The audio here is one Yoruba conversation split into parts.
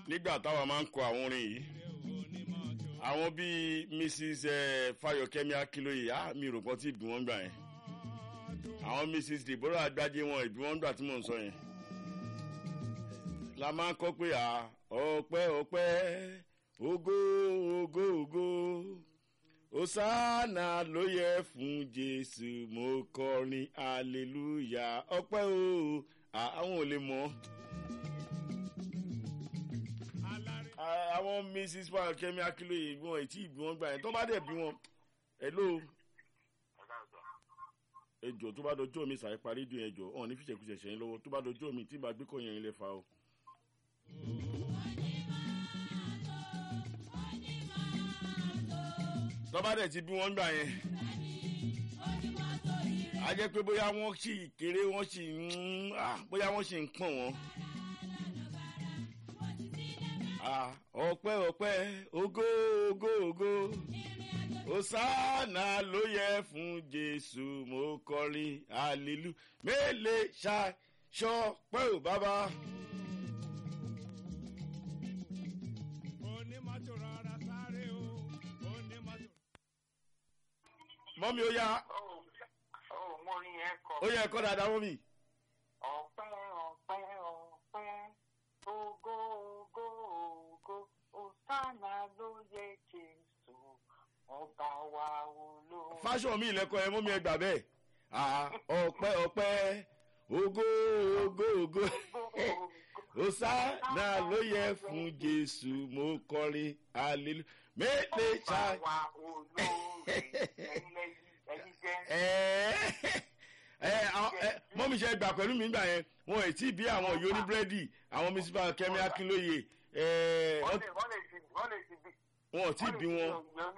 nígbà táwa máa ń kọ àwọn orin yìí àwọn bíi mrs eh, fayokemi akiloye ah mi rò pọ̀ tí ìbí wọn gbà yẹn àwọn mrs deborah agbájé wọn ìbí wọn gbà tí mò ń sọ yẹn la máa ń kọ́ pé à ọpẹ́ ọpẹ́ ògo ògo ògo osana ló yẹ fún jésù mo kọrin hallelujah ọpẹ́ o àwọn ò lè mọ̀ àwọn mrs fayokemi akiloye wọn ètí ìbí wọn gbà yẹn tó bá dẹ̀ bí wọn hello ejò tó bá dọjọ́ mi sàì parí dùn ẹjọ́ ọ̀n ní fìṣẹ̀kùṣẹ̀ ṣẹ̀yìn lọ́wọ́ tó bá dọjọ́ mi tí bá gbé kọ́ yẹn ilẹ̀ fa o. tọ́ba dẹ̀ ti bí wọ́n gbà yẹn a jẹ́ pé bóyá wọ́n sì kéré wọ́n sì ń bóyá wọ́n sì ń pọ̀n wọ́n. ọpẹ́ ọpẹ́ ògo ògo ògo osana ló yẹ fún jésù mo kọrin hallelu mélé ṣaṣọ pé ò bàbá. mọ́mí ó yá. ó yẹ ẹ̀kọ́ dáadáa mọ́mí. ọ̀pẹ́ ọ̀pẹ́ ọ̀pẹ́ ògo ògo ògo osana ló yẹ jésù ọba wa olóò. fáṣọ mi ìlẹ́kọ̀ ẹ mú mi ẹgbà bẹ́ẹ̀ ọ̀pẹ́ ọ̀pẹ́ ògo ògo ògo osana ló yẹ fún jésù mo kọrin hallelu méje ṣá. ọba wa olóò mọ́mí ṣe gbà pẹ̀lú mi gbà yẹn wọn ò tí ì bí àwọn òye oníbírẹ́dì àwọn mísípà kẹ́mi akínlóye wọ́n lè ti bí wọn ò tí ì bí wọn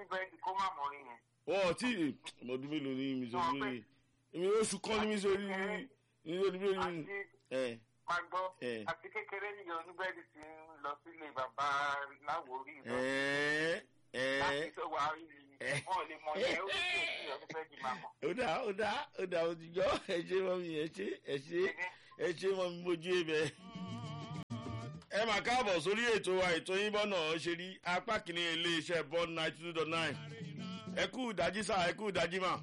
wọn ò tí ì mọ̀ọ́dún mélòó ní mísọ̀rí lóye èmi oṣù kan ní mísọ̀rí ní oníbírẹ́dì ẹ̀ Magbọ́ àti kékeré nìyẹn oníbẹ́ẹ̀dì ti ń lọ sílé bàbá láwòrí ìbọn. Láti tó wà rí wọn lè mọ yẹn ó sì sí oníbẹ́ẹ̀dì máa mọ̀. ó dá ó dá ó dá òtijọ́ ẹ ṣe mọ́ mi ẹ ṣe ẹ ṣe ẹ ṣe mọ́ mi mojú ibẹ̀. ẹ mà káàbọ̀ sórí ètò wa ètò yín bọ́nà ṣe rí apá kìíní iléeṣẹ́ bọ́n ninety two dot nine ẹ kú ìdájí sá ẹ kú ìdájí mà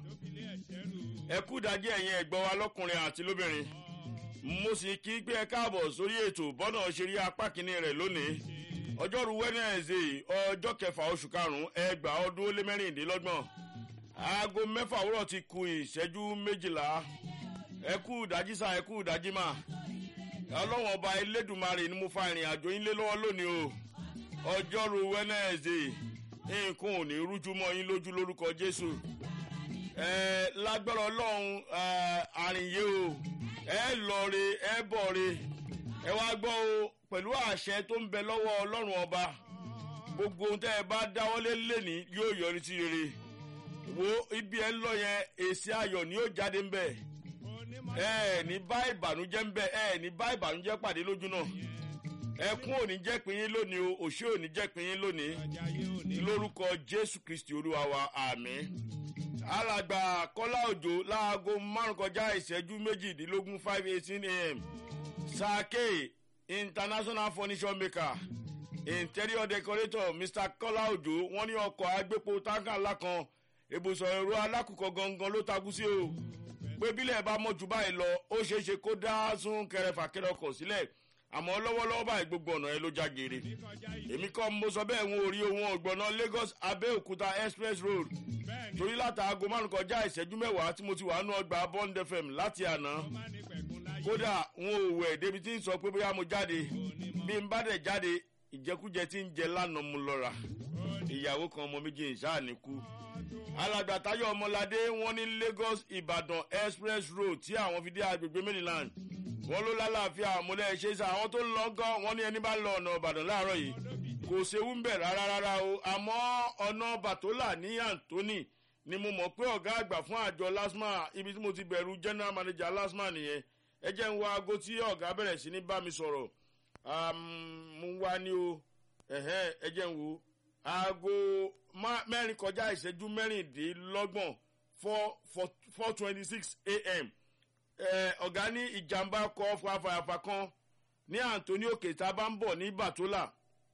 ẹ kú ìdájí ẹ̀yin ẹ̀gbọ́n wa lọ́kùnrin àti lóbìnrin mo sì kí pé ẹ káàbọ̀ sórí ètò bọ́nà ṣe rí apá kìíní rẹ̀ lónìí ọjọ́rú wednesday ọjọ́ kẹfà oṣù karùn-ún ẹgbàá ọdún ó lé mẹ́rìndínlọ́gbọ̀n aago mẹ́fà òwúrọ̀ ti ku ìṣẹ́jú méjìlá ẹ kú ìdájí sá ẹ kú ìdájí mà ọlọ́wọ́n ọba elédùnmarè ni mo fa ìrìn àjò yín lé lọ́wọ́ lónìí o ọjọ́rú wednesday nǹkan ò ní rújú mọ́ yín lójú lórúkọ jésù ẹ lágbára ọlọ́run àrìnyé o ẹ lọ́ọ̀re ẹ bọ̀ọ̀re ẹ wá gbọ́ o pẹ̀lú àṣẹ tó ń bẹ lọ́wọ́ ọlọ́run ọba gbogbo ohun tẹ́ ẹ bá dáwọ́lé lẹ́ni yóò yọrí sí rere wo ibi ẹ ń lọ yẹn èsì ayọ̀ ni yóò jáde ń bẹ̀ ẹ ní bá ìbànújẹ́ ń bẹ̀ ẹ ní bá ìbànújẹ́ pàdé lójú náà ẹkún ò ní jẹ́ pín yín lónìí o òṣè ò ní jẹ́ pín yín lónìí lórúkọ jésù kristi olúwa wa àmì alàgbà kọ́lá òjò láago márùn kọjá ìṣẹ́jú méjìdínlógún five eighteen am sake international furniture maker interior decorator mr kọ́lá òjò wọ́n ní ọkọ̀ agbépo táǹkà ńlá kan ibùsọ̀ ẹ̀rọ alákùkọ gangan ló takú sí o pé bílẹ̀ bá mọ̀ jù báyìí lọ ó ṣeé ṣe kó dá sún kẹrẹfà kẹrẹ ọkọ̀ sílẹ̀ àmọ́ lọ́wọ́lọ́wọ́ báyìí gbogbo ọ̀nà ẹ ló já geere èmi kọ́ mo sọ bẹ́ẹ̀ wọn ò rí ohun ọ̀gbọ̀nà lagos abẹ́òkúta express road torí láti aago márùn kọjá ìṣẹ́jú mẹ́wàá tí mo ti wà nù ọgbà bond fm láti àná kódà wọn ò wẹ̀ débi tí ń sọ pé bóyá mo jáde bí n bá dẹ̀ jáde ìjẹkújẹ tí ń jẹ lánàá mu lọ́ra ìyàwó kan ọmọ méjì ìṣáàní kú alàgbà tayo ọmọládé wọn ní lagos ìbàdàn express road tí àwọn fi dé agbègbè maryland wọn ló lálàáfíà àmúlẹ̀ ṣe sá àwọn tó ń lọ gan wọn ní ẹni bá lọ ọ̀nà ìbàdàn láàárọ̀ yìí kò séwu ń bẹ̀ rárá rárá o àmọ́ ọ̀nà bàtólà ní anthony ni mo mọ̀ pé ọ̀gá àgbà fún àjọ lasma ibi tí mo ti bẹ̀rù general manager lasma nìyẹn ẹ jẹ́ ń wo aago tí ọ̀gá bẹ̀rẹ̀ sí ní bá mi sọ̀rọ̀ mo ń wá ní o ẹ jẹ́ ń wo aago mẹ́rin kọjá ìṣẹ́jú mẹ́rìndínlọ́gbọ̀n four twenty six am ọ̀gá ní ìjàmbá kọ́ fàfàfà kan ní anthony òkè tá a bá ń bọ̀ ní bàtólà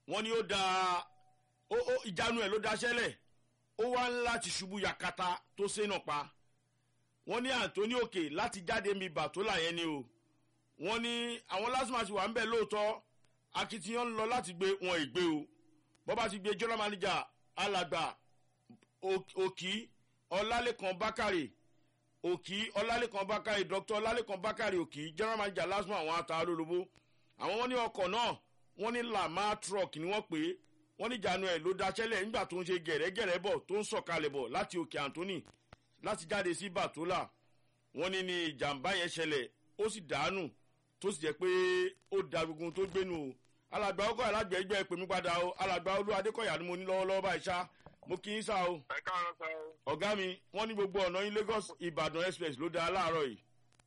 wọ́n ní ó da ìjánu ẹ̀ ló daṣẹ́lẹ̀ ó wá ń láti ṣubú yakata tó sénà pa wọ́n ní anthony òkè láti jáde mi bàtólà yẹn ni o wọ́n ní àwọn lásìmọ̀ àti wà ń bẹ̀ lóòótọ́ akitiyan ń lọ láti gbé wọn ìgbé o bọ́bá ti gbé general manager alàgbà òkì ọlálẹ́kan bákàrè òkì ọlálẹ́kan bákàrè dr ọlálẹ́kan bákàrè òkì general manager lásìmọ̀ àwọn ata olólobó àwọn wọn ní ọkọ̀ náà wọ́n ní lama truck ni wọ́n pè é wọ́n ní ìjánu ẹ̀ ló daṣẹ́lẹ̀ nígbà tó ń ṣe gẹ̀rẹ́gẹ̀rẹ́ bọ̀ tó ń sọ̀kalẹ̀ bọ̀ láti òkè anthony láti jáde sí bàtólà wọ́n ní ní ìjàmbá yẹn ṣẹlẹ̀ ó sì dànù tó sì jẹ́ pé ó da gbogbo tó gbénu o alàgbà ọkọ̀ alágbẹ̀ẹ́gbẹ́ pèmí padà o alàgbà olú adékọ̀yà ni mo ní lọ́wọ́lọ́wọ́ báyìí ṣá mo kí yín sá o. ẹ káàárọ̀ sá o. ọ̀gá mi wọ́n ní gbogbo ọ̀nà yín lagos ìbàdàn express ló da láàárọ̀ yìí.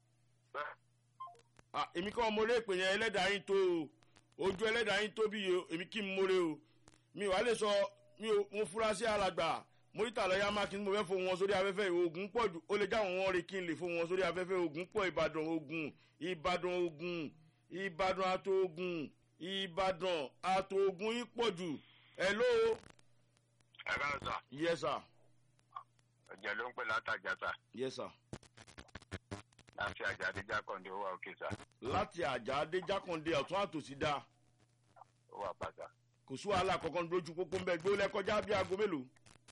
èmi kọ́ mo lè pè yẹn ẹlẹ́dàá yín tó o ojú ẹlẹ́dàá yín tó bí o èmi kí n mórè o mi wàá lè sọ mi ò mo fura sí alàgbà mórítà lọ́yà mákin mo fẹ́ fo wọn sórí afẹ́fẹ́ ogun pọ̀ jù ó lè jáwọn wọn rí kí n lè fo wọn sórí afẹ́fẹ́ ogun pọ̀ ìbàdàn ogun ìbàdàn ogun ìbàdàn àtògùn ìbàdàn àtògùn yín pọ̀ jù hello. ẹ káàárọ̀ sá. yes sir. ọ̀jẹ̀ ló ń pè látàjà sá. yes sir. láti àjà adéjà kọ́ndé ó wà òkè sá. láti àjà adéjákàndé ọ̀tún àtòsí dáa ó wà pàṣà. kò sí wàhálà kankan lójú pópó ń bẹ gbé lẹ́kọjá bí aago mélòó.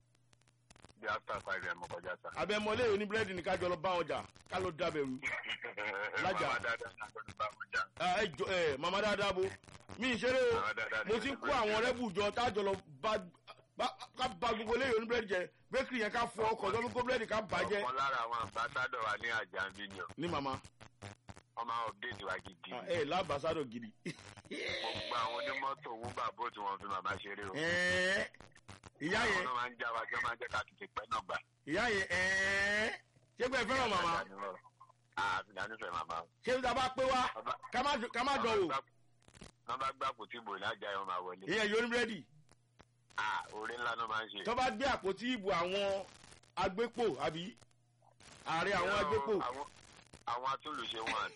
bí after five ẹ̀ mọ̀ kọjá sá. abẹ́mọlé òní búrẹ́dì ní kájọ lọ bá wọn jà ká ló dábẹ̀rù. Lájà. màmá dáadáa náà ló bá wọn jà. ẹ jọ ẹ màmá dáadáa bo mi ì ṣeré o Màmá dáadáa mo ti ń kó àwọn rẹ́bù jọ tájọ lọ bá bá- ká ba gbogbo léyìn òní búrẹ́dì jẹ bẹ́kìrì yẹn ká fọ ọkọ̀ tó fi kó búrẹ́dì ká bàjẹ́ ọ̀kan lára àwọn ambassadọ̀ wa ní àjà ń bí ni o ní màmá wọ́n máa update wa gidi. ẹ lábàásádọ̀ gidi. gbogbo àwọn onímọ́tò wúbà bó tí wọ́n fi màmá ṣeré o. Ẹ̀ẹ́, ìyá àwọn yẹn náà máa ń já wa jẹ́ máa ń jẹ́ ká tètè pẹ́ náà gbà. ìyá yẹn ẹ̀ẹ́, ṣé pé ẹ fẹ́ràn màmá àfihàn nífẹ̀ẹ́ màmá. ṣé bí ta bá pé wá ká má dùn- ká má dán o wọ́n bá gbà kò tí bò lájà ẹ̀ wọ́n máa wọlé. ìyẹn yóò ní búrẹ́dì Ah, orí ńlá ló máa ń ṣe. tó bá gbé àpótí ìbò àwọn agbépò àbí ààrẹ àwọn agbépò Àwọn- àwọn atúlùṣe wọn.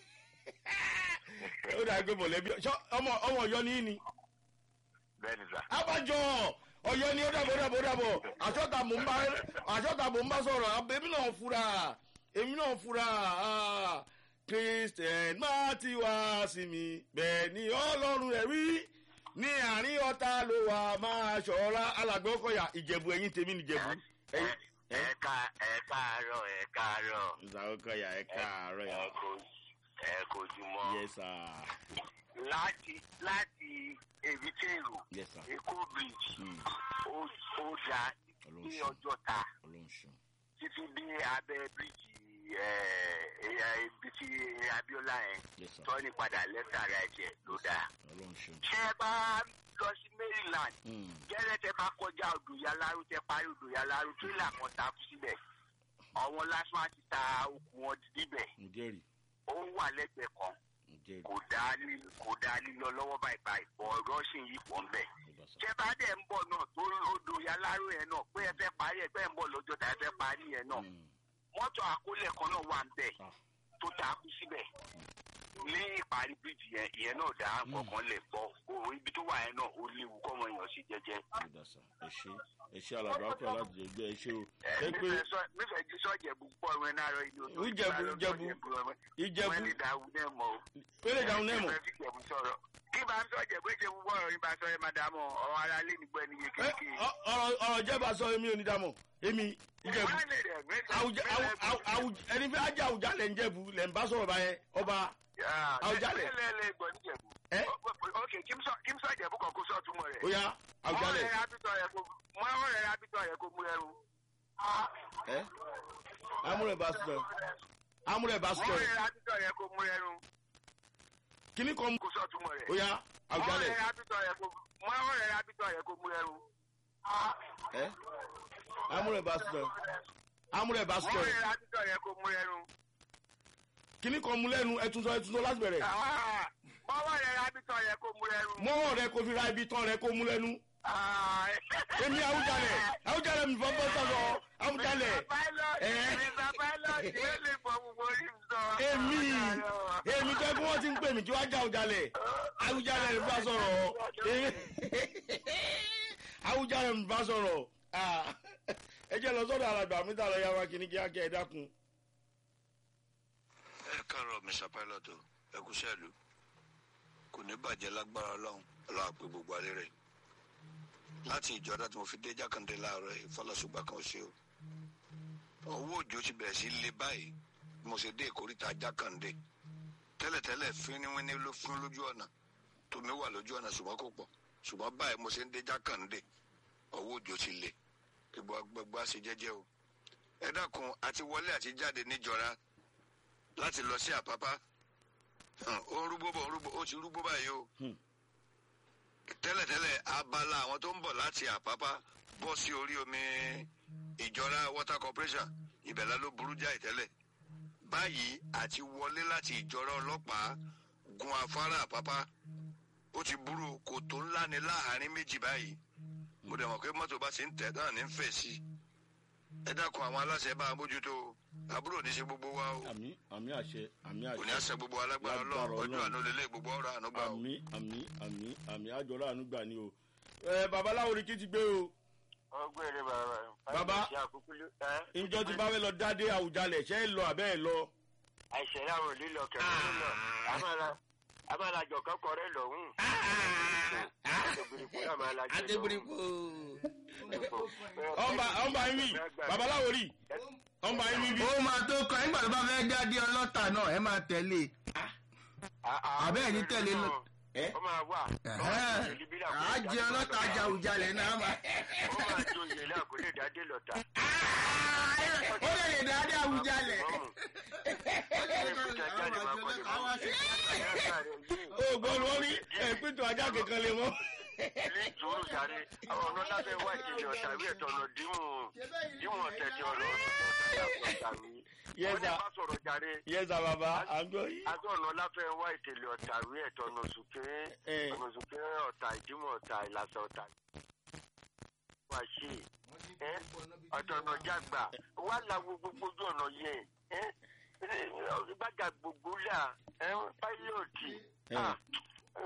ó dà gbé mọ̀lẹ́bí ṣọ́ ọmọ ọmọ ọ̀yọ́ ní í ni bẹ́ẹ̀ ni sà. abájọ ọ̀yọ́ ni ó dàbọ̀ ó dàbọ̀ ó dàbọ̀ àṣọ́ta mò ń bá àṣọ́ta mò ń bá sọ̀rọ̀ èmi náà fura èmi náà fura ah, christian má ti wá sí mi bẹ́ẹ̀ ni ọlọ́run rẹ̀ wí ní àárín ọ̀tá ló wà máa ṣọ́ra alàgbẹ̀ ọkọ̀yà ìjẹ̀bù ẹ̀yìn tèmi nìjẹ̀bù ẹ̀yìn. ẹ ká ẹ káàárọ̀ ẹ káàárọ̀ ìsàkókọ̀yà ẹ̀ káàárọ̀ yà. ẹ kò ẹ kò jùmọ̀. yes sir láti láti èbítẹ́rù yes sir èkó bridge Hmm. ó ó da ní ọlọ́run ṣe ọjọ́ ta ọlọ́run ṣe títí dé abẹ́ bíríjì ibi tí abiola yẹn yes sir tọ́ni padà lẹ́tà ara ẹ̀jẹ̀ ló dáa. ọlọ́run ṣe. ṣé ẹ bá lọ sí maryland Hmm. gẹ́rẹ́ tẹ bá kọjá odòyaláró tẹ parí odòyaláró tírélà kan takú síbẹ̀ àwọn lásán ti ta okùn wọn níbẹ̀ mo jẹ́rìí ó wà lẹ́gbẹ̀ẹ́ kan mo jẹ́rìí kò dá ní kò dá lílọ lọ́wọ́ báyìí báyìí bọ̀ rọ́ṣìn yìí pọ̀ ń bẹ̀. mo bá sọ. tẹ bá dẹ̀ ń bọ̀ náà tó odòyaláró yẹn náà pé ẹ fẹ́ parí ẹ fẹ́ ń bọ̀ lọ́jọ́ tá ẹ fẹ́ parí yẹn náà Hmm. mọ́tò àkólẹ̀ kan náà wà ń bẹ̀ Ah. tó takú síbẹ̀ ní ìparí bíríjì yẹn ìyẹn náà dá nǹkan lè bọ̀ o ibi tó wà yẹn náà ó léwu kọ́ wọn èèyàn sí jẹ́jẹ́. mo dá sọ ẹ ṣe ẹ ṣe alàgbà ọkọ láti jẹ gbé ẹ ṣe o ṣé pé nífẹ̀ẹ́ jí sọ́jẹ̀bù pọ̀ ìwé náà rọ ilé ojú Ìjẹ̀bú, Ìjẹ̀bú, Ìjẹ̀bú. wọ́n ní dàrú náà mọ́ o. ó lè dáhùn náà mọ Ìfẹ́ fi Ìjẹ̀bú sọ̀rọ̀. kí bá ń sọ̀jẹ̀bú ṣe gbogbo ọ̀rọ̀ yín bá sọ ẹ máa dààmú ọ̀rọ̀ ara lé nígbà ẹni yé Ẹ, kékeré. ọ- ọ̀rọ̀ ọ̀rọ̀ jẹba sọ èmi ò ní dàmọ èmi ìjẹ̀bú Wọ́n lè rẹ̀ mí- Àwùjá- àwù- àwù- àwù- ẹni fẹ́ ajá àwùjá lẹ̀ ń jẹ̀bú lẹ̀ ń bá sọ̀rọ̀ báyẹn ọba Ah, Àwùjalẹ̀. lẹ́- lẹ́- lẹ́ gbọ́ níjẹ̀bú. Ẹ? Ok, kí n sọ- kí n sọ Ìjẹ̀bú kan kó sọ túmọ̀ rẹ̀. ó yá àwùjá Wọ́n lẹ̀ rẹ̀ rábítọ̀ yẹ kó- wọ́n rẹ̀ rábítọ̀ yẹ kó mú ẹrù. ẹ amúrẹ̀ bá sọ amúrẹ̀ bá sọ Wọ́n rẹ̀ rábítọ̀ yẹ kó mú ẹrù. kíní kan kó sọ túmọ̀ rẹ̀. ó yá àwùjá Wọ́n lẹ̀ rẹ̀ rábítọ̀ yẹ kó- wọ́n rẹ̀ rábítọ̀ yẹ kó mú ẹrù. ẹ amúrẹ̀ bá sọ amúrẹ̀ bá sọ Wọ́n rẹ̀ rábítọ̀ yẹ kó mú ẹrù. kíní kan mú lẹ́nu ẹtún sọ ẹtún sọ láti bẹ̀rẹ̀ Ah, Wọ́n rẹ̀ rábítọ̀ yẹ kó mú ẹrù. mọ́wọ́ rẹ kò fi ra ibi tán rẹ kó mú lẹ́nu Ah, èmi àwùjalẹ̀ àwùjalẹ̀ mi fọ́ bọ́ sọ̀rọ̀ àwùjalẹ̀ Mr. Pilot, Eh? Mr. Pilot, yóò lè fọ gbogbo orí mi sọ. èmi èmi tó kí wọ́n ti ń pè mí kí wọ́n já àwùjalẹ̀ àwùjalẹ̀ rẹ̀ bá sọ̀rọ̀ èmi awùjáde ń bá sọ̀rọ̀ ẹ jẹ́ lọ sọ́dọ̀ alàgbà mi tà lọ yá wa kìíní kíákẹ́ ẹ dákun. ẹ káàárọ̀ mr pilot ẹ kú sẹ́ẹ̀lú kò ní bàjẹ́ lágbára ọlọ́run ọlọ́run àpè gbogbo alẹ́ rẹ̀ láti ìjọba tí mo fi dé jákàndé láàárọ̀ yìí fọlọ́sùgbà kan ṣe o owó òjò ti bẹ̀rẹ̀ sí lé báyìí bí mo ṣe dé ìkórìtà jákàndé tẹ́lẹ̀tẹ́lẹ̀ fíníwíní ló fún lójú ọ̀nà tómi wà lójú ọ̀nà ṣùgbọ́n kò pọ̀ ṣùgbọ́n báyìí mo ṣe ń dé jákàndé owó òjò ti lé gbogbo agbègbè àṣẹ jẹ́jẹ́ o ẹ dákun àti wọlé àti jáde níjọra láti lọ sí àpápá ó ń rúgbó bọ̀ ó ń rúgbó ó ti rúgbó báyìí o tẹ́lẹ̀tẹ́lẹ̀ abala àwọn tó ń bọ̀ láti àpápá bọ́ sí orí omi ìjọra water corporation ìbẹ̀lẹ̀ ló burú jáì tẹ́lẹ̀ báyìí àti wọlé láti ìjọra ọlọ́pàá gun afárá àpápá ó ti burú kòtò ńlá ni láàárín méjì báyìí mo dẹ̀ mọ̀ pé mọ́tò bá ti ń tẹ̀ náà ní ń fẹ̀ sí ẹ dákun àwọn aláṣẹ bá a mójútó àbúrò ní í ṣe gbogbo wa o àmì àmì àṣẹ àmì àṣẹ kò ní àṣẹ gbogbo alágbára Lágbára ọlọ́run ọjọ́ Ọlọ́run. àná lélẹ̀ gbogbo ọ̀rọ̀ àánú gbà o. àmì àmì àmì àmì àjọrò àánú gbà ni o. ẹ babaláwo ni kí ti gbé o ọgbẹ́ rẹ bàbá. Bàbá. ṣe àkókò ló. ẹ? njọ ti bá fẹ́ lọ dádé àwùjalẹ̀ ṣẹ́ ẹ lọ àbẹ́ ẹ lọ. àìsàn láwọn ò lílọ kẹfẹ lílọ amálàjọ kọkọ rẹ lọhùn. àtẹ̀gbìrìkù náà máa lajẹ lọ́hùn. àtẹ̀gbìrìkù. ọ̀nba ọ̀nba yín wí babaláwo rí ọ̀nba yín wí bí. ó máa tó kọ nígbà tó bá fẹ́ jáde ọlọ́tà náà ẹ máa tẹ̀lé Àbẹ́ ẹ̀ ní tẹ̀lé lọ. ẹ ó máa wà. á jẹ ọlọ́tà ajàwùjalẹ̀ náà máa. ó máa jó iye náà kó lè dádé lọ́tà. ó lè lè dáadé àwùjalẹ̀. o gbọ́ wọn rí ẹ̀pẹ́tọ̀ ajá kankan lè mọ́. ilé ìtòrò sáré àwọn ọ̀nà lábẹ́ wá ìkejì ọ̀tà ìwé ẹ̀tọ́ ọ̀nà díwọ̀n díwọ̀n tẹ̀tẹ̀ ọ̀nà ọ̀tà Yes, wọ́n ní sir. bá sọ̀rọ̀ jáde yẹ́sà bàbá à ń gbọ́ yìí. aṣọ ọ̀nà láfẹ́ wá ìtẹ̀lẹ̀ ọ̀tà ìwé ẹ̀tọ́ ọ̀nà sùkẹ́ Eh. ọ̀nà sùkẹ́ ọ̀tà ìdímọ̀ ọ̀tà ìlàsà ọ̀tà wá ṣe ẹ́ ọ̀tọ̀ ọ̀nà jágbà wà láwo gbogbo ojú ọ̀nà yẹn ẹ́ gbàgà gbogbo là ẹ́ páílọ̀tì Eh.